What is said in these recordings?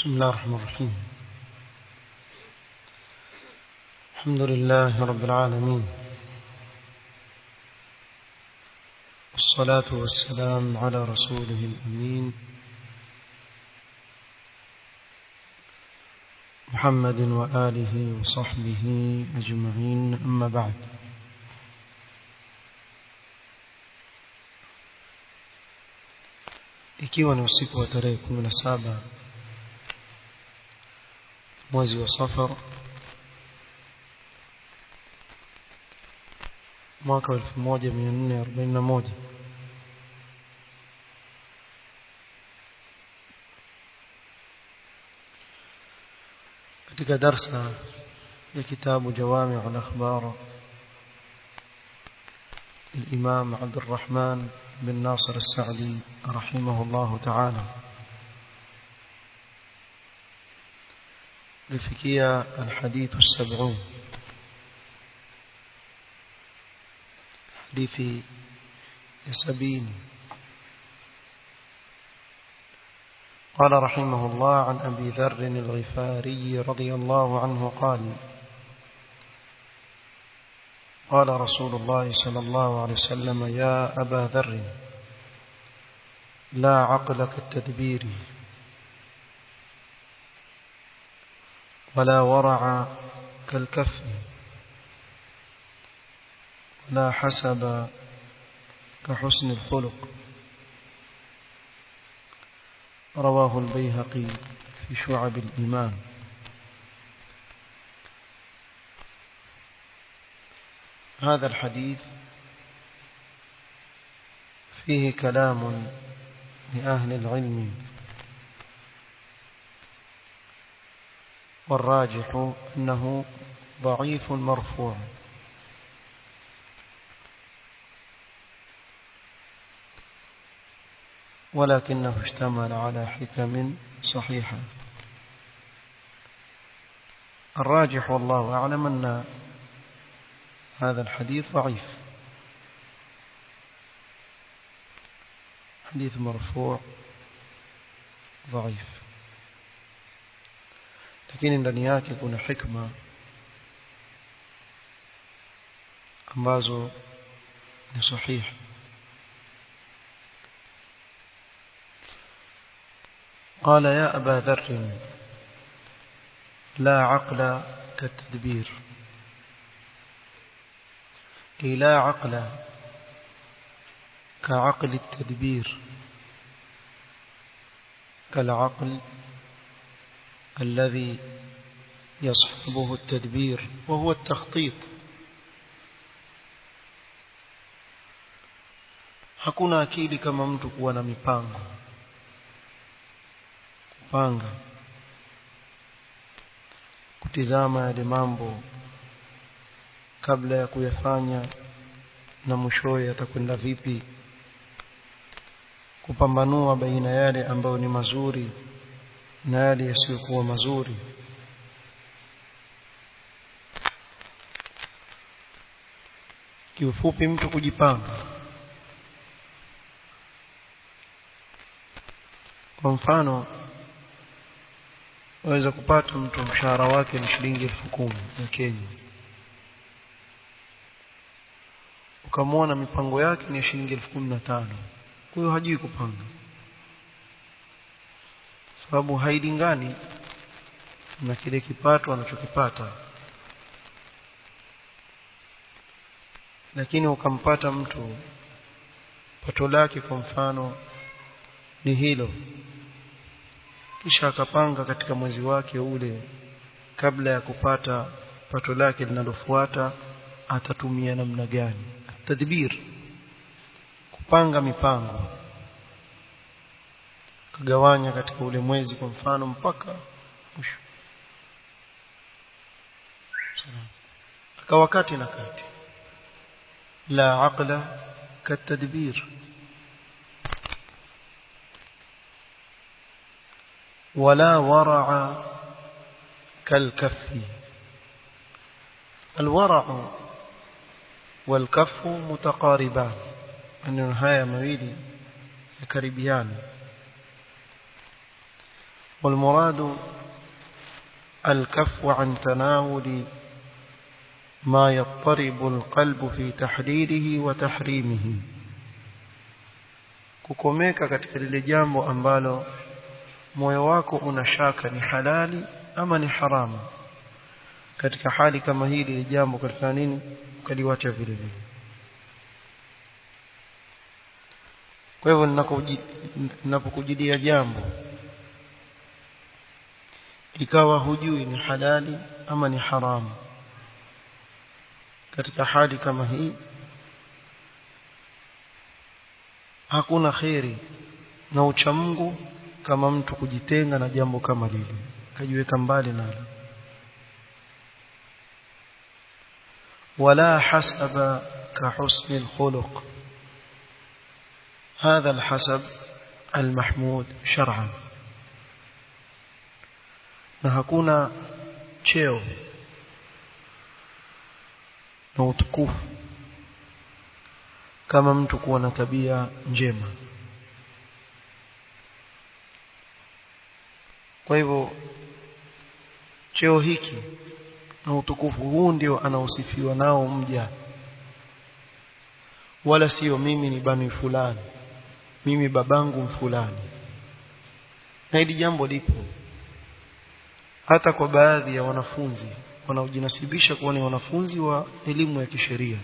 بسم الله الرحمن الرحيم الحمد لله رب العالمين والصلاة والسلام على رسوله الأمين محمد وآله وصحبه أجمعين أما بعد ikiwa ni usiku wa tarehe 17 mwezi wa safar mwaka wa 1441 katika darsa ya kitabu jawami al-akhbar الإمام عبد الرحمن بن ناصر السعدي رحمه الله تعالى لفكية الحديث السبعون حديث يسبين قال رحمه الله عن أبي ذر الغفاري رضي الله عنه قال قال رسول الله صلى الله عليه وسلم يا أبا ذر لا عقل كالتدبير ولا ورع كالكف ولا حسب كحسن الخلق رواه البيهقي في شعب الإيمان هذا الحديث فيه كلام لأهل العلم والراجح أنه ضعيف مرفوع ولكنه اشتمل على حكم صحيحة الراجح والله أعلم أن هذا الحديث ضعيف حديث مرفوع ضعيف lakini ndani yake kuna hikma ambazo ni sahihi قال يا أبا ذر لا عقل كالتدبير أي لا عقل كعقل التدبير كالعقل الذي يصحبه التدبير وهو التخطيط hakuna akili kama mtu kuwa na mipango kupanga kutizama yale mambo kabla ya kuyafanya na mwishowe atakwenda vipi kupambanua baina yale ambayo ni mazuri na yale yasiyokuwa mazuri kiufupi mtu kujipanga kwa mfano waweza kupata mtu mshahara wake ni shilingi elfu kumi ya Kenya ukamwona mipango yake ni shilingi elfu kumi na tano kwa hiyo hajui kupanga sababu hailingani na kile kipato anachokipata lakini ukampata mtu pato lake kwa mfano ni hilo kisha akapanga katika mwezi wake ule kabla ya kupata pato lake linalofuata atatumia namna gani tadbir kupanga mipango kagawanya katika ule mwezi kwa mfano mpaka mwisho akawakati na kati la aqla katadbir ولا ورع كالكف الورع والكف متقاربان maneno haya mawili yakaribiana والمراد الكف عن تناول ما يضطرب القلب في تحليله وتحريمه kukomeka katika lile jambo ambalo moyo wako unashaka ni halali ama ni haramu katika hali kama hili lile jambo katika nini ukaliwacha vile vile kwa hivyo ninapokujidia jambo ikawa hujui ni halali ama ni haramu katika hali kama hii hakuna kheri na uchamungu kama mtu kujitenga na jambo kama lile kajiweka mbali nalo wala hasaba كحسن الخلق هذا الحسب المحمود شرعا na hakuna cheo na utukufu kama mtu kuwa na tabia njema kwa hivyo cheo hiki na utukufu huu ndio anaosifiwa nao mja wala sio mimi ni bani fulani mimi babangu fulani na hili jambo lipo hata kwa baadhi ya wanafunzi wanaojinasibisha kuwa ni wanafunzi wa elimu ya kisheria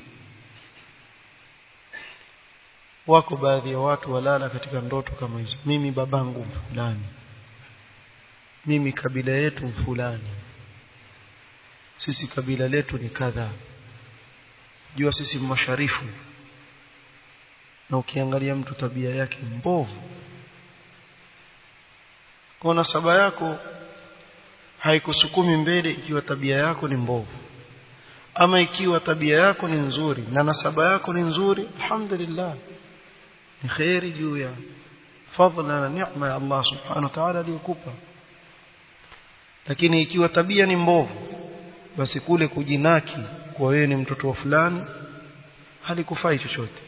wako baadhi ya watu walala katika ndoto kama hizo mimi babangu fulani mimi kabila yetu fulani sisi kabila letu ni kadhaa jua sisi masharifu na ukiangalia mtu tabia yake mbovu kwa nasaba yako haikusukumi mbele ikiwa tabia yako ni mbovu ama ikiwa tabia yako ni nzuri na nasaba yako ni nzuri alhamdulillah ni khairi juu ya fadhila na neema ya Allah subhanahu wa ta'ala aliyokupa lakini ikiwa tabia ni mbovu basi kule kujinaki kwa wewe ni mtoto wa fulani halikufai chochote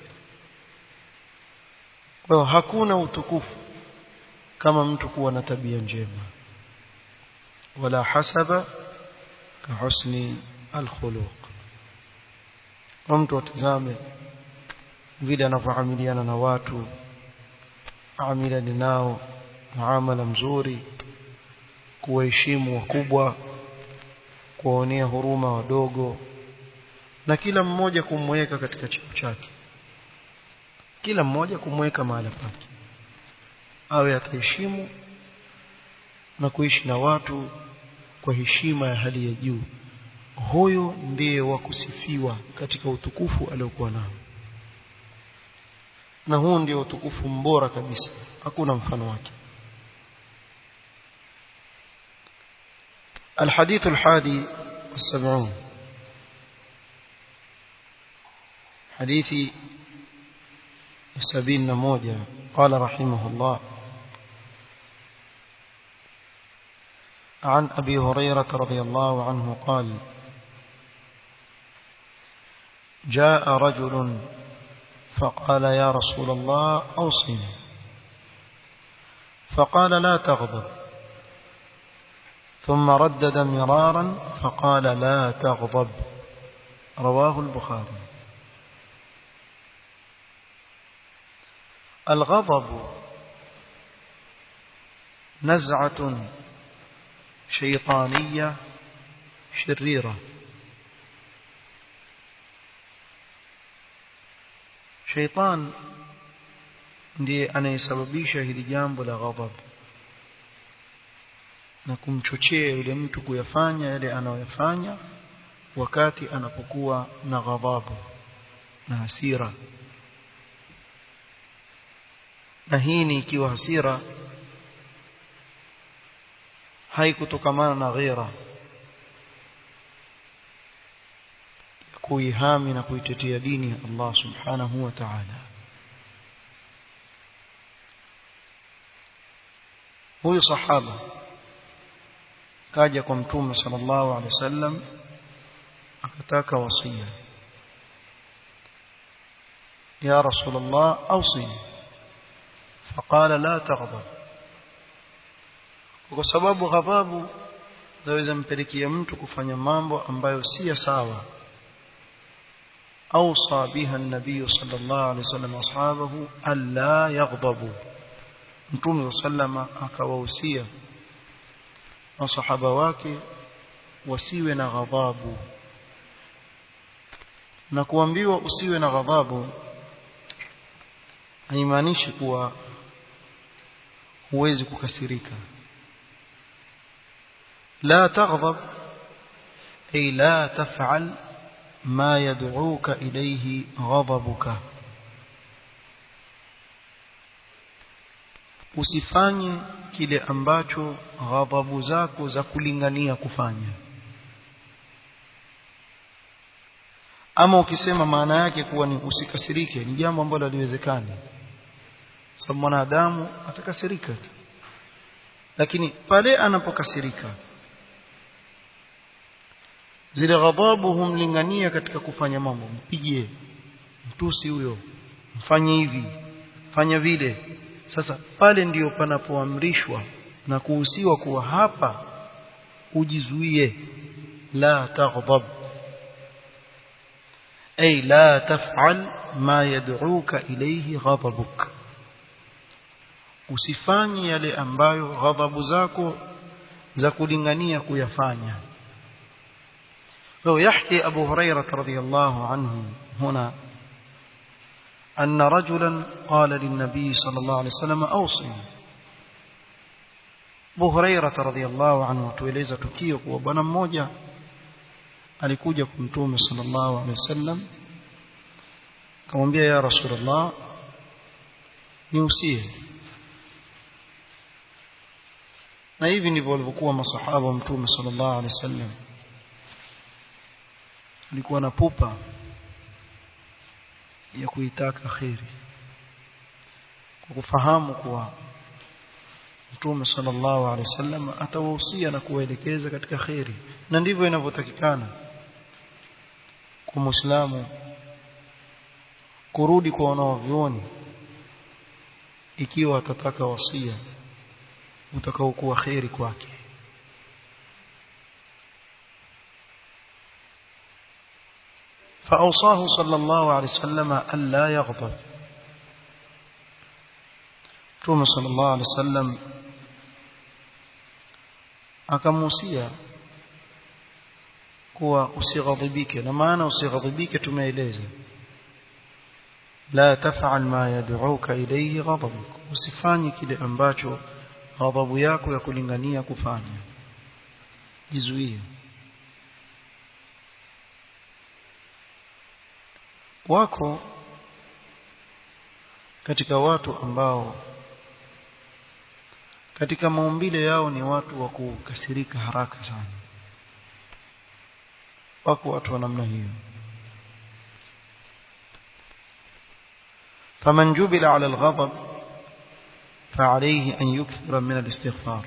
kwa hiyo hakuna utukufu kama mtu kuwa na tabia njema wala hasaba ka husni alkhuluq kwa mtu atazame vile anavyoamiliana na watu amilani nao muamala mzuri kuwaheshimu wakubwa kuwaonea huruma wadogo na kila mmoja kumweka katika cheo chake kila mmoja kumweka mahala pake awe ataheshimu na kuishi na watu kwa heshima ya hali ya juu huyo ndiye wa kusifiwa katika utukufu aliokuwa nao na huu ndio utukufu mbora kabisa hakuna mfano wake الحديث الحادي والسبعون حديث سبيل نموذج قال رحمه الله عن أبي هريرة رضي الله عنه قال جاء رجل فقال يا رسول الله أوصني فقال لا تغضب ثم ردد مرارا فقال لا تغضب رواه البخاري الغضب نزعة شيطانية شريرة شيطان ndiye anayesababisha hili jambo la ghadhab na kumchochea yule mtu kuyafanya yale anayoyafanya wakati anapokuwa na ghadhabu na hasira na hii ni ikiwa hasira haikutokamana na ghera kuihami na kuitetea dini ya Allah subhanahu wa ta'ala huyu sahaba kaja kwa mtume sallallahu alaihi wasallam akataka wasia ya rasulullah awsini فقال لا تغضب kwa sababu ghadhabu zaweza mpelekea mtu kufanya mambo ambayo si ya sawa أوصى بها النبي صلى الله عليه وسلم أصحابه ألا يغضبوا نتوم صلى الله عليه وسلم أكووسيا وصحابة wake wasiwe na ghadhabu na kuambiwa usiwe na ghadhabu haimaanishi kuwa huwezi kukasirika la taghdab ay la taf'al ما يدعوك إليه غضبك usifanye kile ambacho ghadhabu zako za kulingania kufanya ama ukisema maana yake kuwa ni usikasirike ni jambo ambalo haliwezekani sababu mwanadamu atakasirika lakini pale anapokasirika zile ghadhabu humlingania katika kufanya mambo mpigie mtusi huyo mfanye hivi fanya vile sasa pale ndiyo panapoamrishwa na kuhusiwa kuwa hapa ujizuie la taghdab ay la taf'al ma yad'uka ilayhi ghadabuk usifanye yale ambayo ghadhabu zako za kulingania kuyafanya فيحكي أبو هريرة رضي الله عنه هنا أن رجلا قال للنبي صلى الله عليه وسلم أوصي Abu Hurairah radhiyallahu anhu tueleza tukio kwa bwana mmoja alikuja kwa Mtume sallallahu alaihi wasallam akamwambia ya Rasulullah niusie na hivi ndivyo walivyokuwa masahaba wa Mtume sallallahu alaihi wasallam alikuwa na pupa ya kuitaka kheri kwa kufahamu kuwa Mtume sallallahu alaihi wasallam atawahusia na kuwaelekeza katika kheri na ndivyo inavyotakikana kwa Muislamu kurudi kwa wanaovioni ikiwa atataka wasia utakaokuwa kheri kwake فأوصاه صلى الله عليه وسلم ألا يغضب Mtume sallallahu alaihi wasallam akamuhusia kuwa usighadhibike na maana usighadhibike tumeeleza la taf'al ma yad'uka ilayhi ghadabuk usifanye kile ambacho ghadhabu yako ya kulingania kufanya jizuie wako katika watu ambao katika maumbile yao ni watu wa kukasirika haraka sana wako watu wa namna hiyo فمن جبل على الغضب فعليه أن يكثر من الاستغفار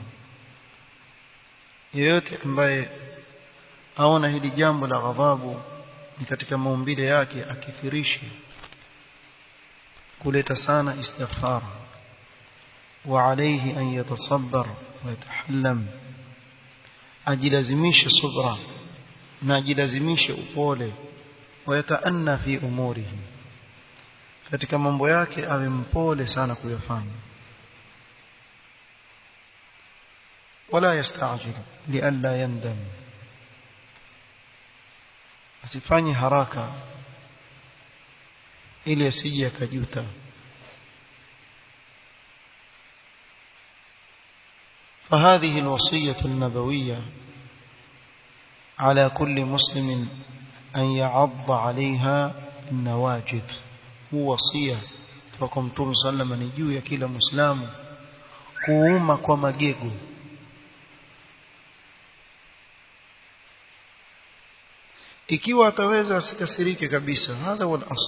yeyote ambaye aona hili jambo la ghadhabu ni katika maumbile yake akithirishe kuleta sana istighfar وعليه أن يتصبر ويتحلم ajilazimishe subra na ajilazimishe upole wayataanna fi umurihi katika mambo yake awe mpole sana kuyafanya wala yastajil lialla yandam asifanye haraka ili asije akajuta فهذه الوصية النبوية على كل مسلم أن يعض عليها النواجذ هو وصية فكم توم صلى الله عليه وسلم ya kila muislamu kuuma kwa magego ikiwa ataweza asikasirike kabisa hadha huwa al-asl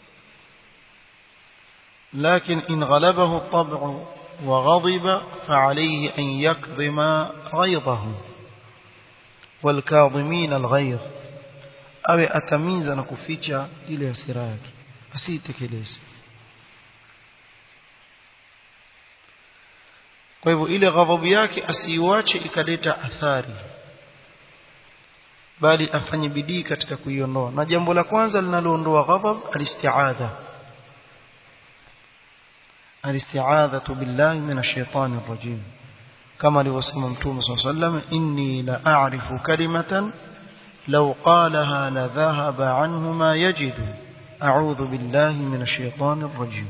لكن إن غلبه الطبع وغضب فعليه أن يكظم غيظه والكاظمين الغيظ أو أتميز نكفيتش إلى سراك أسيتك ليس kwa hivyo ile ghadhabu yake asiiwache ikaleta athari bali afanye bidii katika kuiondoa na jambo la kwanza linaloondoa ghadhab alisti'adha alisti'adhatu billahi minash shaitani rajim kama alivyosema mtume صلى الله عليه وسلم inni la a'rifu kalimatan law qalaha la dhahaba anhu ma yajidu a'udhu billahi minash shaitani rajim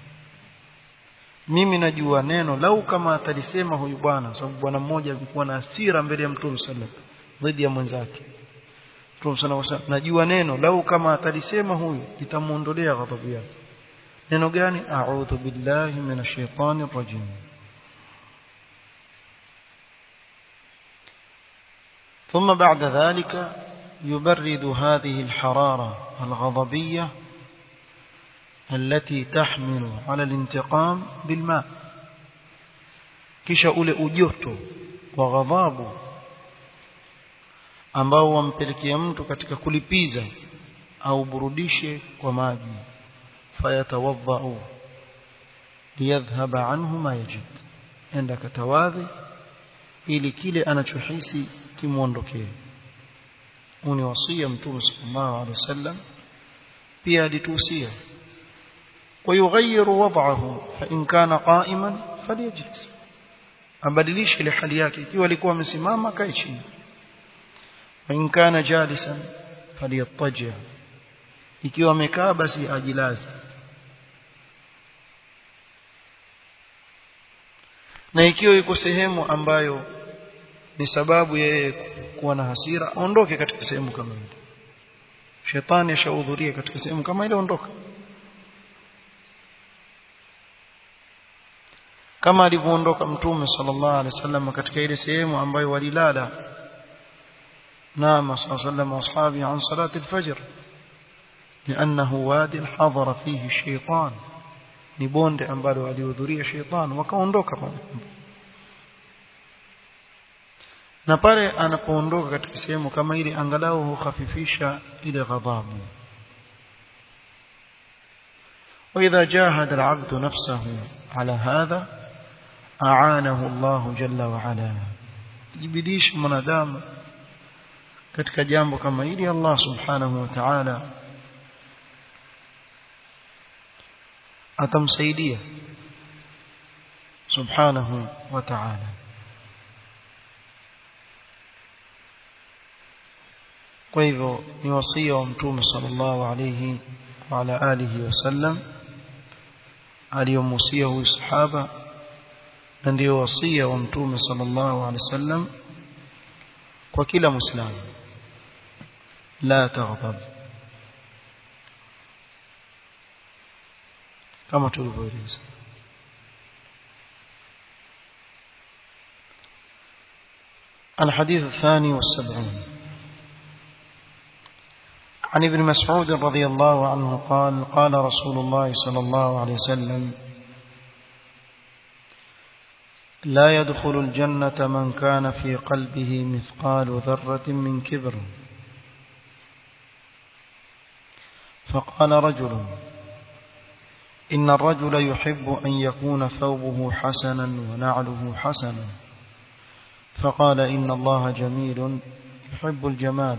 mimi najua neno lau kama atalisema huyu bwana sababu bwana mmoja alikuwa na hasira mbele ya mtume sallallahu dhidi ya mwenzake mtume sallallahu najua neno lau kama atalisema huyu itamuondolea ghadhabu yake neno gani a'udhu billahi minash shaitani rajim ثم بعد ذلك يبرد هذه الحرارة الغضبية التي تحمل على الانتقام بالماء kisha ule ujoto wa ghadhabu ambao wampelekea mtu katika kulipiza au burudishe kwa maji fayatawadhau liyadhhaba anhu ma yajid enda katawadhi ili kile anachohisi kimuondokee uni wasia mtume sallallahu alaihi wasallam pia alituhusia ويغير وضعه فإن كان قائما فليجلس abadilishe ile hali yake ikiwa alikuwa amesimama kae chini وإن كان جالسا فليضطجع ikiwa amekaa basi ajilaze na ikiwa yuko sehemu ambayo ni sababu yeye kuwa na hasira aondoke katika sehemu kama ile shetani ashahudhuria katika sehemu kama ile ondoka kama alivyoondoka mtume sallallahu alaihi wasallam katika ile sehemu ambayo walilala نام صلى الله عليه وسلم واصحابه عن صلاه الفجر لانه واد حضر فيه الشيطان ni bonde ambalo alihudhuria sheitan wakaondoka pale na pale anapoondoka katika sehemu kama ile angalau hukhafifisha ile ghadhabu واذا جاهد العبد نفسه على هذا أعانه الله جل وعلا jibidish mwanadamu katika jambo kama hili Allah subhanahu wa ta'ala atamsaidia subhanahu wa ta'ala kwa hivyo ni wasia wa mtume sallallahu alayhi wa ala alihi wasallam aliyomusia huyu sahaba na ndio wasia wa mtume sallallahu alaihi wasallam kwa kila muislamu la taghdab kama tulivyoeleza الحديث الثاني والسبعون عن ابن مسعود رضي الله عنه قال قال رسول الله صلى الله عليه وسلم لا يدخل الجنة من كان في قلبه مثقال ذرة من كبر فقال رجل إن الرجل يحب أن يكون ثوبه حسنا ونعله حسنا فقال إن الله جميل يحب الجمال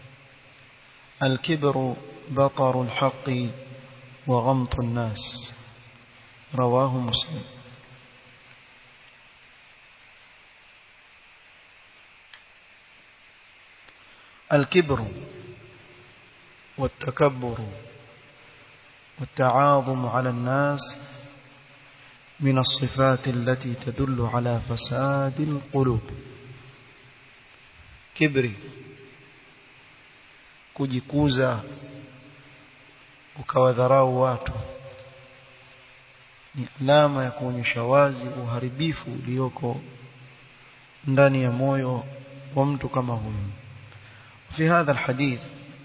الكبر بطر الحق وغمط الناس رواه مسلم الكبر والتكبر والتعاظم على الناس من الصفات التي تدل على فساد القلوب كبري kujikuza ukawadharau watu ni alama ya kuonyesha wazi uharibifu ulioko ndani ya moyo wa mtu kama huyu في هذا الحديث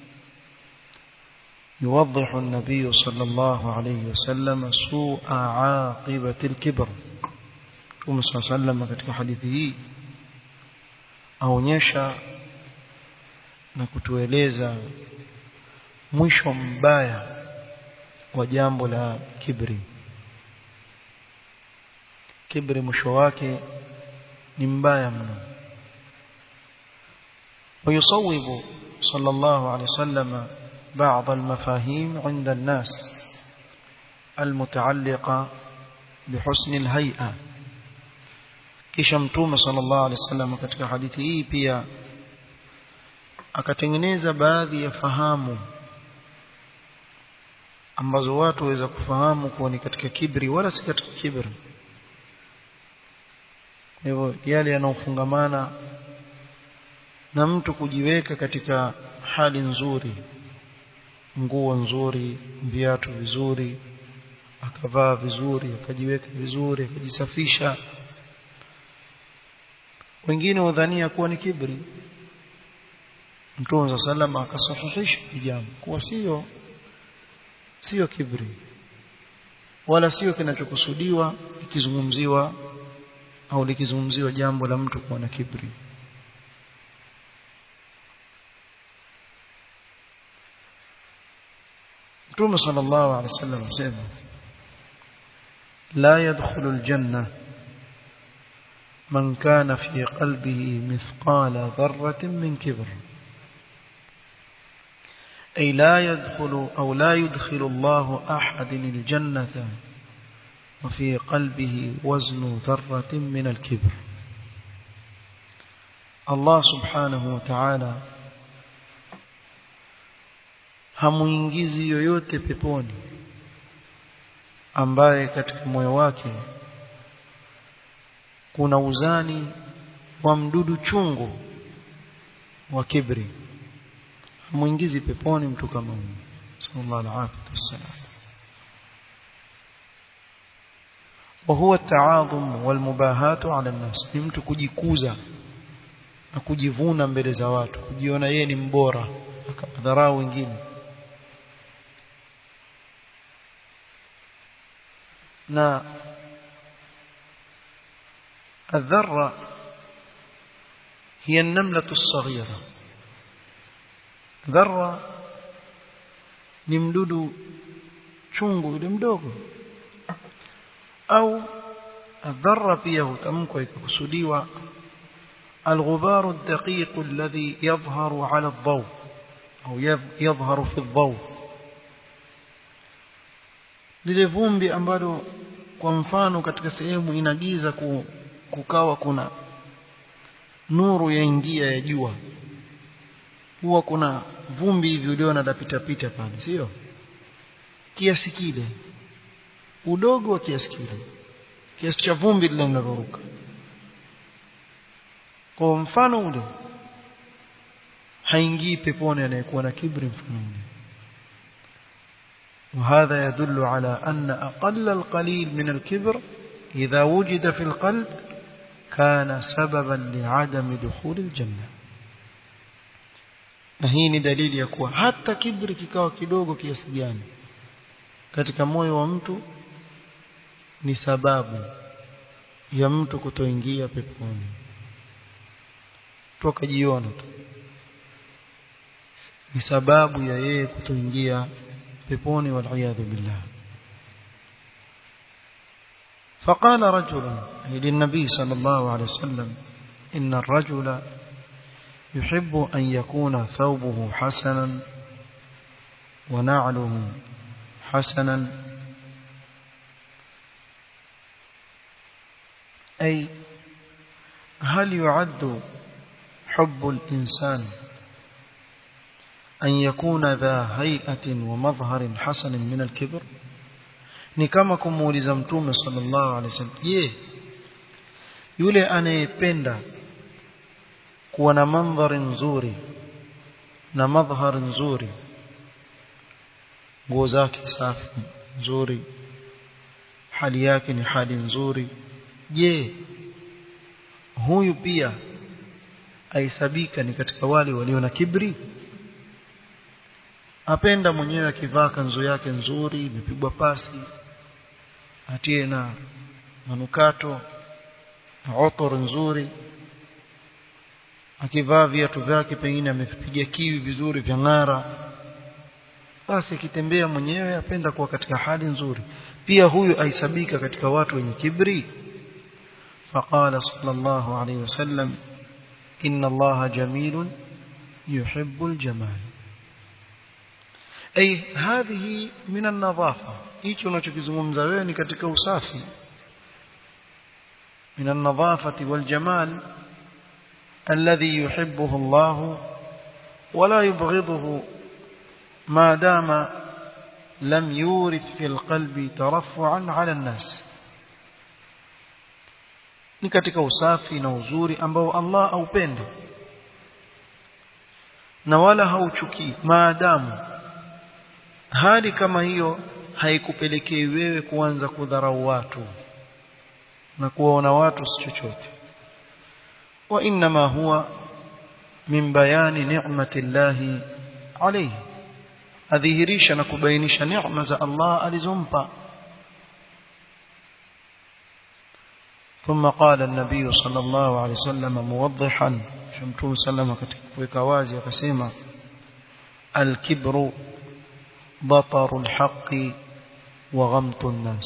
يوضح النبي صلى الله عليه وسلم سوء عاقبة الكبر Mtume صلى الله عليه وسلم katika hadithi hii aonyesha na kutueleza mwisho mbaya wa jambo la kibri kibri mwisho wake ni mbaya mno ويصوب صلى الله عليه وسلم بعض المفاهيم عند الناس المتعلقة بحسن الهيئة kisha mtume sallallahu alaihi wasallam katika hadithi hii pia akatengeneza baadhi ya fahamu ambazo watu waweza kufahamu kuwa ni katika kibri wala si katika kibri hivyo yale yanayofungamana na mtu kujiweka katika hali nzuri nguo nzuri viatu vizuri akavaa vizuri akajiweka vizuri akajisafisha wengine wadhania kuwa ni kibri Mtume sallam akasahihisha jambo kuwa sio sio kibri wala sio kinachokusudiwa ikizungumziwa au likizungumziwa jambo la mtu kuwa na kibri Mtume sallallahu alaihi wasallam asema la yadkhulu aljanna من كان في قلبه مثقال ذرة من كبر أي لا يدخل أو لا يدخل الله أحد الجنة وفي قلبه وزن ذرة من الكبر الله سبحانه وتعالى hamuingizi yoyote peponi ambaye katika moyo wake kuna uzani wa mdudu chungu wa kibri hamuingizi peponi mtu kama huyo sallallahu alaihi wasallam وهو التعاظم والمباهات على الناس ni mtu kujikuza na kujivuna mbele za watu kujiona yeye ni mbora akadharau wengine na الذرة هي النملة الصغيرة ذرة ni mdudu chungu yule mdogo au الذرة pia hutamkwa ikakusudiwa الغبار الدقيق الذي يظهر على الضوء أو يظهر في الضوء lile vumbi ambalo kwa mfano katika sehemu inagiza ku, kukawa kuna nuru yaingia ya jua huwa kuna vumbi hivi uliona lapita pita pale sio kiasi kile udogo wa kiasi kile kiasi cha vumbi lile linaloruka kwa mfano ule haingii peponi anayekuwa na kibri mfano ule وهذا يدل على أن أقل القليل من الكبر إذا وجد في القلب كان سببا لعدم دخول الجنة na hii ni dalili ya kuwa hata kibri kikawa kidogo kiasi gani katika moyo wa mtu ni sababu ya mtu kutoingia peponi toka jiona tu ni sababu ya yeye kutoingia peponi waliyadhu billah فقال رجل للنبي صلى الله عليه وسلم إن الرجل يحب أن يكون ثوبه حسنا ونعله حسنا أي هل يعد حب الإنسان أن يكون ذا هيئة ومظهر حسن من الكبر ni kama kumuuliza mtume sallallahu alaihi wasallam je yule anayependa kuwa na mandhari nzuri na madhhar nzuri nguo zake safi nzuri hali yake ni hali nzuri je huyu pia aisabika ni katika wale walio na kibri apenda mwenyewe akivaa kanzu yake nzuri imepigwa pasi atie na manukato na otor nzuri akivaa viatu vyake pengine amepiga kiwi vizuri vya ng'ara basi akitembea mwenyewe apenda kuwa katika hali nzuri pia huyu aisabika katika watu wenye kibri فقال صلى الله عليه وسلم إن الله جميل يحب الجمال أي هذه من النظافة hicho unachokizungumza wewe ni katika usafi من النظافة والجمال الذي يحبه الله ولا يبغضه ما دام لم يورث في القلب ترفعا على الناس ni katika usafi na uzuri ambao Allah aupende na wala hauchukii maadamu hali kama hiyo haikupelekei wewe kuanza kudharau watu na kuwaona watu si chochote wa inma huwa min bayani ni'mati llahi alayhi adhihirisha na kubainisha neema za Allah alizompa ثم قال النبي صلى الله عليه وسلم موضحا شمتم سلم kuweka wazi akasema الكبر بطر الحق وغمط الناس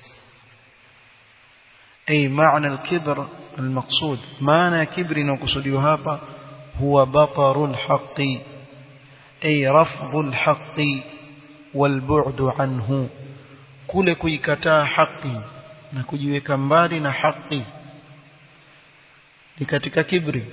أي معنى الكبر المقصود معنى كبر نقصده هابا هو بطر الحق أي رفض الحق والبعد عنه كل كيكتا حقي na kujiweka mbali na haki ni katika kibri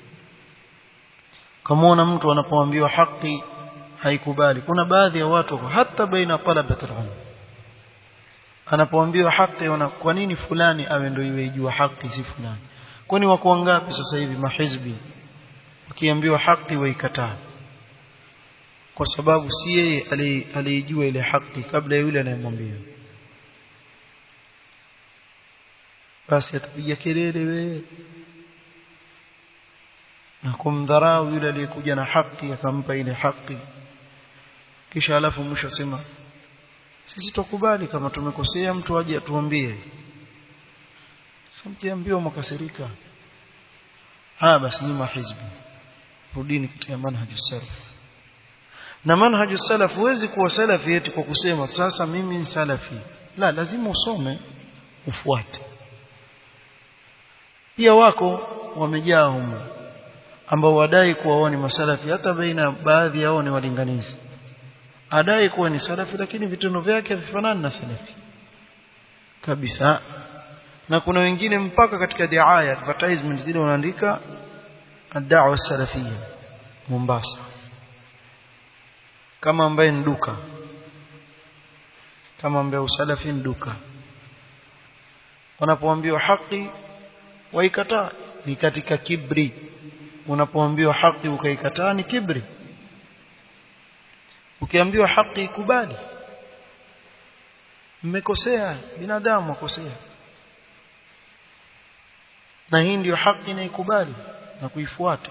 kama mtu anapoambiwa haki haikubali kuna baadhi ya watu hata baina talabat alilm anapoambiwa haki wana kwa nini fulani awe ndio iwe ijua haki si fulani kwani wako wangapi sasa hivi mahizbi wakiambiwa haki waikataa kwa sababu si yeye aliyejua ile haki kabla yule anayemwambia basi atapiga kelele wewe na kumdharau yule aliyekuja na haki akampa ile haki kisha alafu mwisho sema sisi tukubali kama tumekosea mtu aje atuambie samkiambiwa mkasirika ah basi ni mahizbi rudini katika manhaju salaf na manhaju salaf huwezi kuwa salafi eti kwa kusema sasa mimi ni salafi la lazima usome ufuate pia wako wamejaa humu ambao wadai kuwa wao ni masalafi hata baina baadhi yao ni walinganizi adai kuwa ni salafi lakini vitendo vyake havifanani na salafi kabisa na kuna wengine mpaka katika diaya advertisement zile wanaandika ad-da'wa salafiyya Mombasa kama ambaye ni duka kama ambaye usalafi ni duka wanapoambiwa haki waikataa ni katika kibri unapoambiwa haki ukaikataa ni kibri ukiambiwa haki ikubali mmekosea binadamu akosea na hii ndiyo haki inaikubali na kuifuata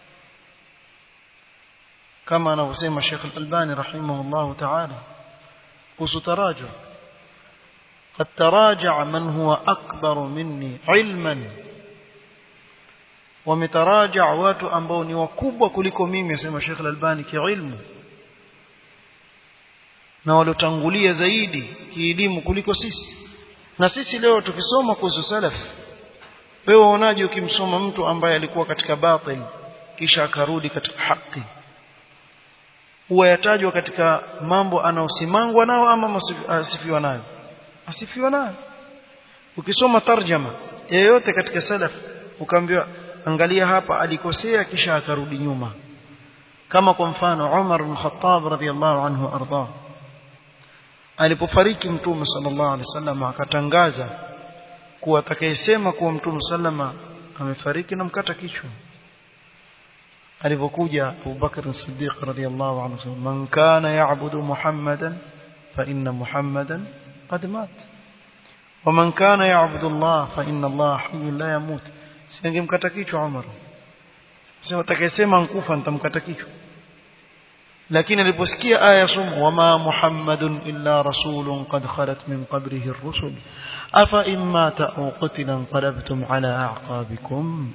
kama anavyosema Sheikh Al-Albani rahimahullah ta'ala kuhusu taraja قد تراجع من هو أكبر مني علما ومتراجع watu ambao ni wakubwa kuliko mimi asema Sheikh Al-Albani kiilmu na waliotangulia zaidi kielimu kuliko sisi na sisi leo tukisoma kuhusu salaf wewe unaje ukimsoma mtu ambaye alikuwa katika batil kisha akarudi katika haki huwa yatajwa katika mambo anaosimangwa nao ama asifiwa nayo asifiwa nayo ukisoma tarjama yeyote katika salaf ukaambiwa angalia hapa alikosea kisha akarudi nyuma kama kwa mfano Umar bin Khattab radhiyallahu anhu arda alipofariki mtume sallallahu alaihi wasallam akatangaza kuwa atakayesema kuwa mtume sallama amefariki na mkata kichwa alipokuja Abu Bakr as-Siddiq radhiyallahu anhu man kana ya'budu Muhammadan fa inna Muhammadan qad mat ومن كان يعبد الله فإن الله حي لا يموت singemkata kichwa Umar sema atakayesema nkufa nitamkata kichwa lakini aliposikia aya sumu wama muhammadun illa rasulun qad khalat min qabrihi ar-rusul afa imma ta'u qutila qalabtum ala a'qabikum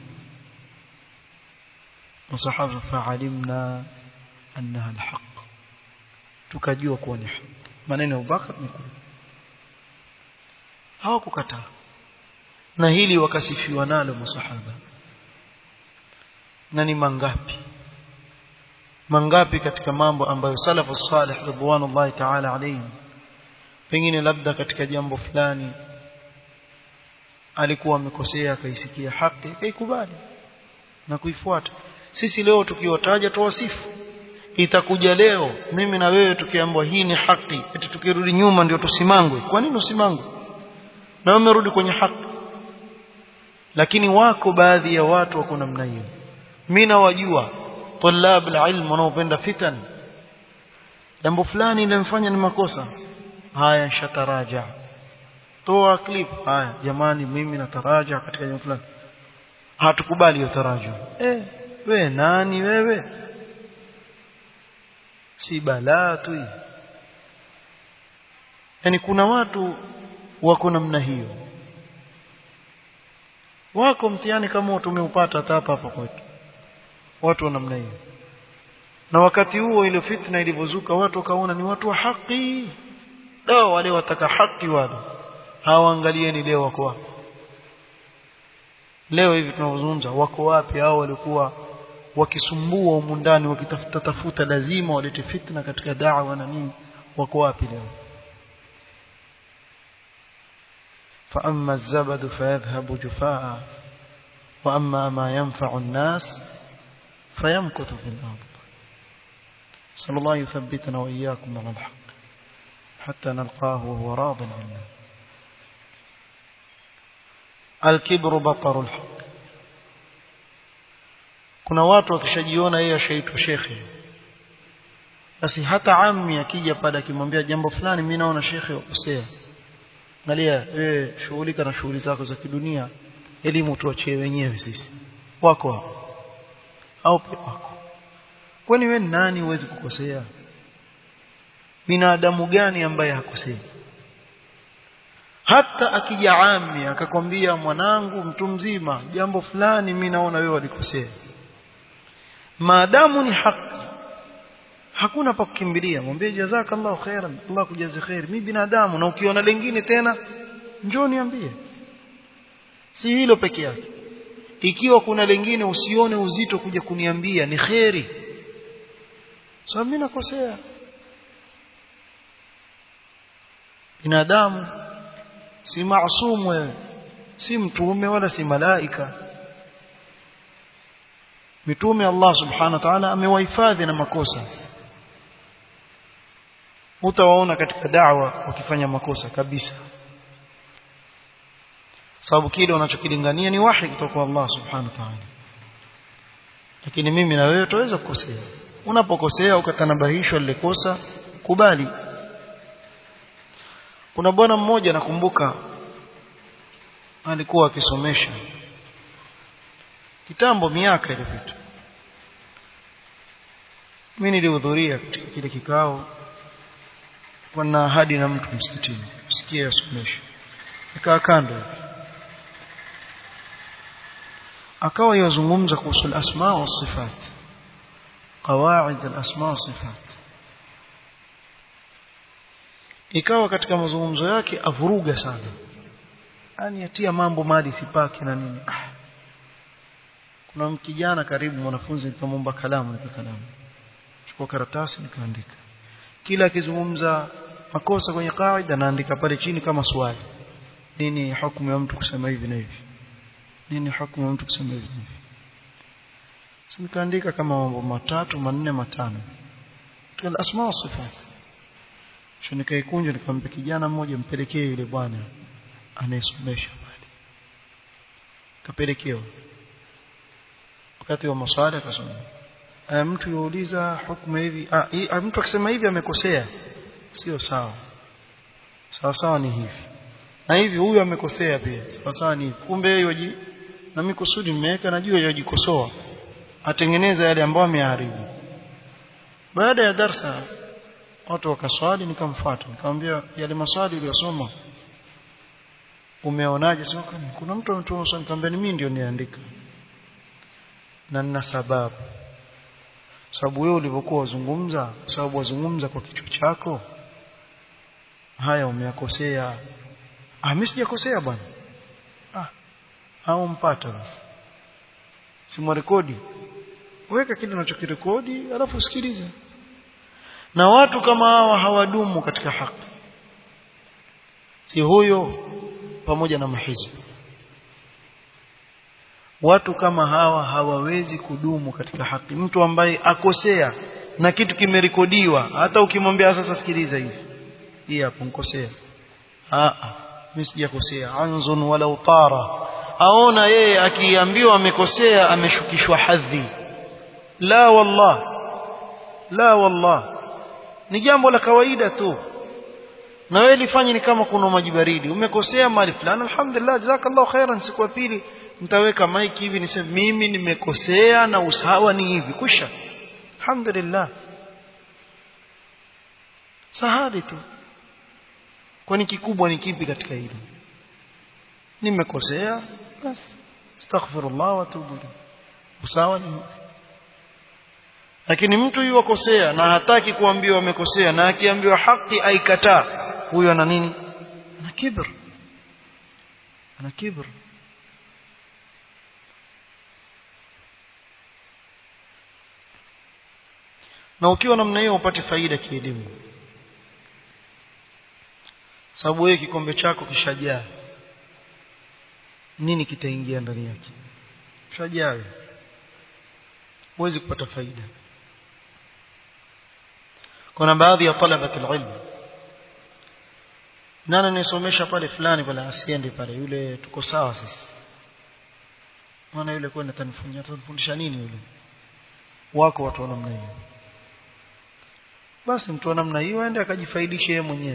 wasahaba fa'alimna annaha al-haqq tukajua kuwa ni haki maneno ya Abubakar ni kweli hawakukataa na hili wakasifiwa nalo masahaba na ni mangapi mangapi katika mambo ambayo salafu salih ridwanullahi ta'ala alayhim pengine labda katika jambo fulani alikuwa amekosea akaisikia haki akaikubali na kuifuata sisi leo tukiwataja tuwasifu itakuja leo mimi na wewe tukiambiwa hii ni haki eti tukirudi nyuma ndio tusimangwe kwa nini usimangwe na umerudi kwenye haki lakini wako baadhi ya watu wako namna hiyo mimi nawajua طلاب العلم wanaopenda fitan jambo fulani limfanya ni makosa haya shataraja toa clip haya jamani mimi nataraja katika jambo fulani hatukubali hiyo taraja eh we nani wewe si balaa tu hii yani kuna watu wako namna hiyo wako mtihani kama tumeupata hata hapa hapa kwetu watu wa namna hiyo na wakati huo ile fitna ilivyozuka watu wakaona ni watu wa haki leo wale wataka haki wale hawaangalieni leo wako wapi leo hivi tunavyozungumza wako wapi hao walikuwa wakisumbua humu ndani wakitafuta tafuta lazima walete fitna katika da'wa na nini wako wapi leo فأما الزبد فيذهب جفاء وأما ما ينفع الناس فيمكث في الأرض صلى الله يثبتنا وإياكم على الحق حتى نلقاه وهو راض عنا الكبر بطر الحق kuna watu wakishajiona yeye ashaitwa shekhe basi hata ammi akija pale akimwambia jambo fulani mimi naona shekhe wakosea angalia wewe shughulika na shughuli zako za kidunia elimu tuachie wenyewe sisi wako hapo au pia wako kwani wewe nani huwezi kukosea binadamu gani ambaye hakosei hata akija ami akakwambia mwanangu mtu mzima jambo fulani mimi naona wewe walikosea maadamu ni haki hakuna pa kukimbilia mwambie jazakallahu khairan Allah kujaze khair mimi binadamu na ukiona lingine tena njoo niambie si hilo peke yake ikiwa kuna lingine usione uzito kuja kuniambia ni kheri sababu mimi nakosea binadamu si maasum wewe si mtume wala si malaika mitume Allah subhanahu wa ta'ala amewahifadhi na makosa utawaona katika da'wa wakifanya makosa kabisa sababu kile unachokilingania ni wahi kutoka kwa Allah subhanahu wa ta'ala lakini mimi na wewe tuweza kukosea unapokosea ukatanabahishwa lile kosa kubali kuna bwana mmoja nakumbuka alikuwa akisomesha kitambo miaka iliyopita mimi nilihudhuria katika kile kikao kwa na ahadi na mtu msikitini sikia asomesha nikaa kando akawa yazungumza kuhusu al-asma wa sifat qawaid al-asma wa sifat ikawa katika mazungumzo yake avuruga sana yani atia mambo mali sipaki na nini ah. kuna kijana karibu mwanafunzi nikamwomba kalamu nika kalamu chukua karatasi nikaandika kila akizungumza makosa kwenye kaida naandika pale chini kama swali nini hukumu ya mtu kusema hivi na hivi nini hukumu ya mtu kusema hivi na hivi nikaandika kama mambo matatu manne matano katika asma wa sifat kisha nikaikunja nikampa kijana mmoja mpelekee yule bwana anayesomesha pale kapelekewa wakati wa maswali akasoma mtu yuuliza hukumu hivi ah, mtu akisema hivi amekosea sio sawa sawa sawa ni hivi na hivi huyu amekosea pia sawa sawa ni hivi kumbe yeye na mimi kusudi nimeweka najua yajikosoa atengeneza yale ambayo ameharibu baada ya darsa watu wakaswali nikamfuata nikamwambia yale maswali uliyosoma umeonaje sio kuna mtu ametuma swali nikamwambia ni mimi ndio niandika na nina sababu sababu wewe ulivyokuwa wazungumza sababu wazungumza kwa kichwa chako haya umeyakosea ah mimi sijakosea bwana ah au mpata basi simwarekodi weka kile unachokirekodi alafu usikilize na watu kama hawa hawadumu katika haki si huyo pamoja na mahizbi watu kama hawa hawawezi kudumu katika haki mtu ambaye akosea na kitu kimerekodiwa hata ukimwambia sasa sikiliza hivi hii hapo nkosea ah mimi sijakosea anzun wala utara aona yeye akiambiwa amekosea ameshukishwa hadhi la wallah la wallah ni jambo la kawaida tu na wewe lifanye ni kama kuna maji baridi umekosea mali fulani alhamdulillah jazakallahu khairan siku ya pili mtaweka mic hivi niseme mimi nimekosea na usawa ni hivi kusha alhamdulillah sahadi tu kwani kikubwa ni kipi katika hilo nimekosea basi astaghfirullah wa atubu usawa ni lakini mtu yuwakosea na hataki kuambiwa amekosea na akiambiwa haki aikataa huyo ana nini ana kibr ana kibr na ukiwa namna hiyo upate faida kielimu sababu wewe kikombe chako kishajaa nini kitaingia ndani yake kishajaa huwezi kupata faida kuna baadhi ya talabati ilmu nani nisomesha pale fulani pale asiende pale yule tuko sawa sisi maana yule kwenda tanifundisha atanifundisha nini yule wako watu wa namna hiyo basi mtu wa namna hiyo aende akajifaidishe yeye mwenyewe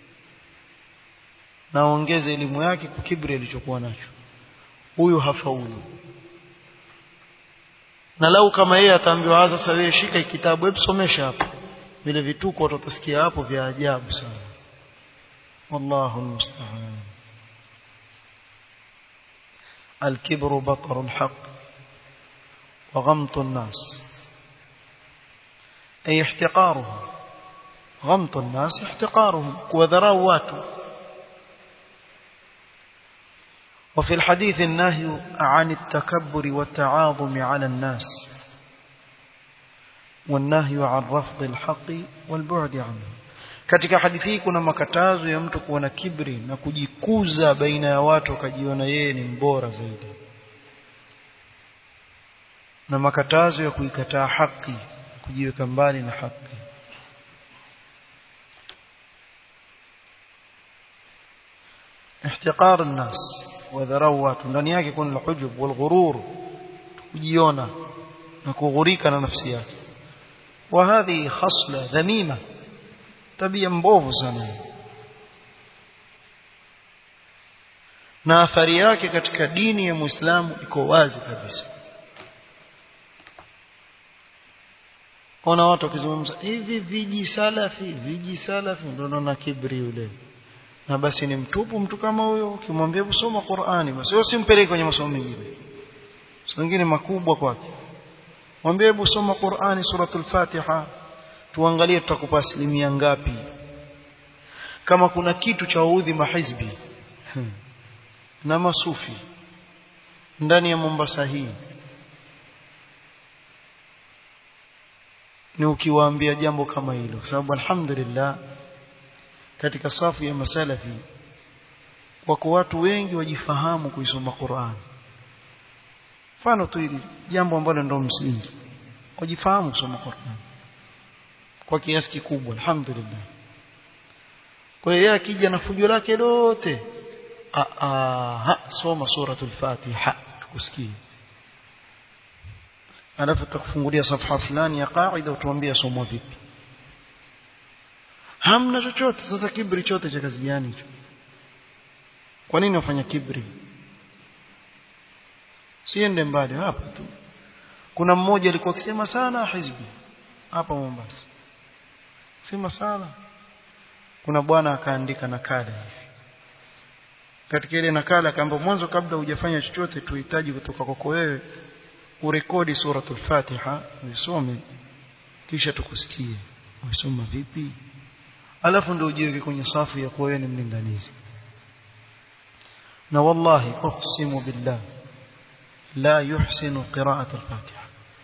na ongeze elimu yake kwa kibri alichokuwa nacho huyu hafaulu na lau kama yeye ataambiwa sasa wewe shika kitabu hebu somesha hapo vile vituko watasikia hapo vya ajabu sana wallahu almusta'an الكبر بطر الحق وغمط الناس أي احتقارهم غمط الناس احتقارهم وذراو واتوا وفي الحديث النهي عن التكبر والتعاظم على الناس والنهي عن رفض الحق والبعد عنه katika hadithi hii kuna makatazo ya mtu kuwa na kibri na kujikuza baina ya watu akajiona yeye ni mbora zaidi na makatazo ya kuikataa haki kujiweka mbali na haki احتقار الناس wadharau watu ndani yake kuna alhujub walghurur kujiona na kughurika na nafsi yake wa hadhi khasla dhamima tabia mbovu sana na athari yake katika dini ya Muislamu iko wazi kabisa kuna watu wakizungumza hivi viji salafi viji salafi ndio naona kibri yule na basi ni mtupu mtu kama huyo ukimwambia kusoma Qur'ani basi wewe usimpeleke kwenye masomo mengine mengine makubwa kwake mwambie hebu soma Qur'ani suratul Fatiha tuangalie tutakupa asilimia ngapi kama kuna kitu cha udhi mahizbi na masufi ndani ya Mombasa hii ni ukiwaambia jambo kama hilo sababu alhamdulillah katika safu ya masalafi wako watu wengi wajifahamu kuisoma Qur'an mfano tu hili jambo ambalo ndio msingi wajifahamu kusoma Qur'an kwa kiasi kikubwa alhamdulillah kwa hiyo akija na fujo lake lote a a soma suratul fatiha tukusikie alafu tutakufungulia safha fulani ya qaida utuambie somo vipi hamna chochote sasa kibri chote cha kazi gani hicho kwa nini wafanya kibri siende mbali hapa tu kuna mmoja alikuwa akisema sana hizbi hapa Mombasa sema sana kuna bwana akaandika nakala hivi katika ile nakala akaamba mwanzo kabla hujafanya chochote tuhitaji kutoka kwako wewe urekodi suratul Fatiha usome kisha tukusikie usoma vipi alafu ndio ujiweke kwenye safu ya kuwa wewe ni mlinganizi na wallahi uqsimu billah la yuhsinu qira'at al-fatiha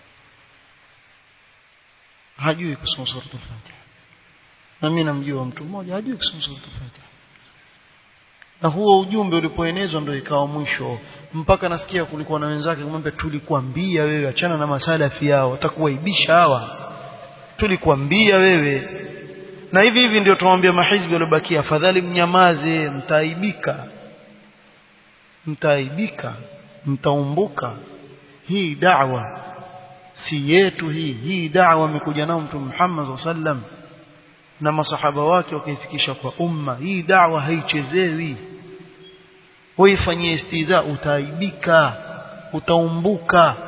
hajui kusoma sura al-fatiha na mimi namjua mtu mmoja hajui kusoma sura al-fatiha na huo ujumbe ulipoenezwa ndio ikawa mwisho mpaka nasikia kulikuwa na wenzake kumwambia tulikwambia wewe achana na masalafi yao watakuwaibisha hawa tulikwambia wewe na hivi hivi ndio tumwambia mahizbi waliobakia afadhali mnyamaze mtaaibika mtaaibika mtaumbuka hii da'wa si yetu hii hii da'wa amekuja nao mtume Muhammad sallam na masahaba wake wakaifikisha kwa umma hii da'wa haichezewi weifanyie istiza utaaibika utaumbuka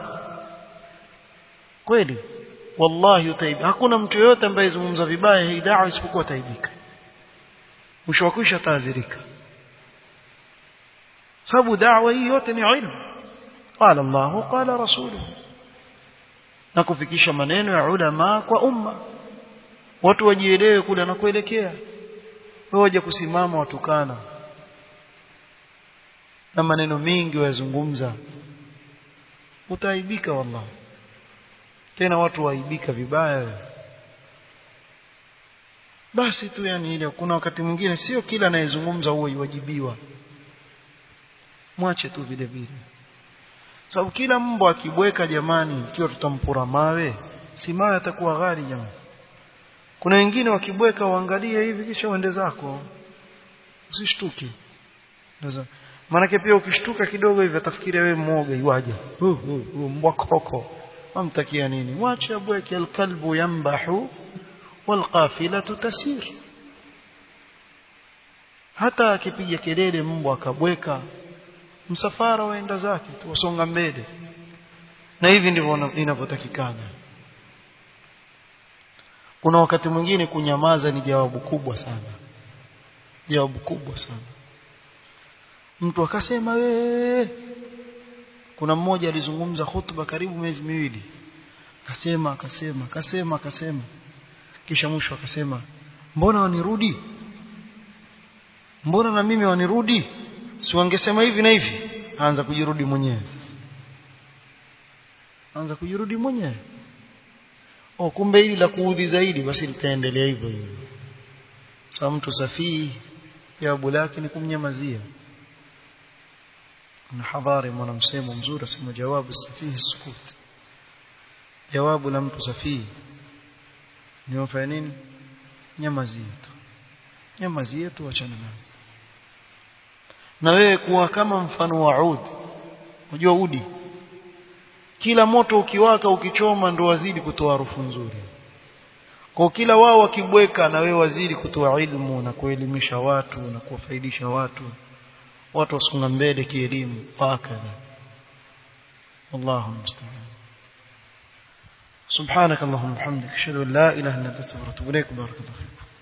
kweli wallahi utaibika hakuna mtu yote ambaye zungumza vibaya hii da'wa isipokuwa taibika mwisho wa kwisha taadhirika sababu da'wa hii yote ni ilmu qala Allah qala rasuluhu na kufikisha maneno ya ulama kwa umma watu wajielewe kule na kuelekea waje kusimama watukana na maneno mengi wayazungumza utaibika wallahi tena watu waibika vibaya basi tu yani ile kuna wakati mwingine sio kila anayezungumza huwa iwajibiwa mwache tu vile vile sababu kila mbwa akibweka jamani ikiwa tutampura mawe si mawe atakuwa ghali jamani kuna wengine wakibweka uangalie hivi kisha uende zako usishtuke ndio maana pia ukishtuka kidogo hivi atafikiria wewe mwoga iwaje uh, uh, uh, mbwa koko wamtakia nini mwache abweke alkalbu yambahu walqafilatu tasir hata akipiga kelele mbwa akabweka msafara waenda zake tuwasonga mbele na hivi ndivyo inavyotakikana kuna wakati mwingine kunyamaza ni jawabu kubwa sana jawabu kubwa sana mtu akasema we kuna mmoja alizungumza hutuba karibu miezi miwili akasema akasema akasema akasema kisha mwisho akasema mbona wanirudi mbona na mimi wanirudi si wangesema hivi na hivi anza kujirudi mwenyewe anza kujirudi mwenyewe oh kumbe hili la kuudhi zaidi basi litaendelea hivyo hivyo sasa mtu safii jawabu lake ni kumnyamazia na hadhari mwana msemo mzuri asema jawabu safihi sukut jawabu la mtu safihi ni wafanya nini nyamazie tu nyamazie tu achana nayo na wewe kuwa kama mfano wa udi unajua udi kila moto ukiwaka ukichoma ndo wazidi kutoa harufu nzuri kwa kila wao wakibweka na wewe wazidi kutoa ilmu na kuelimisha watu na kuwafaidisha watu watu wasonga mbele kielimu hakadha wallahu musta'an سبحانك اللهم وبحمدك اشهد ان لا اله الا انت استغفرك واتوب اليك بارك الله فيك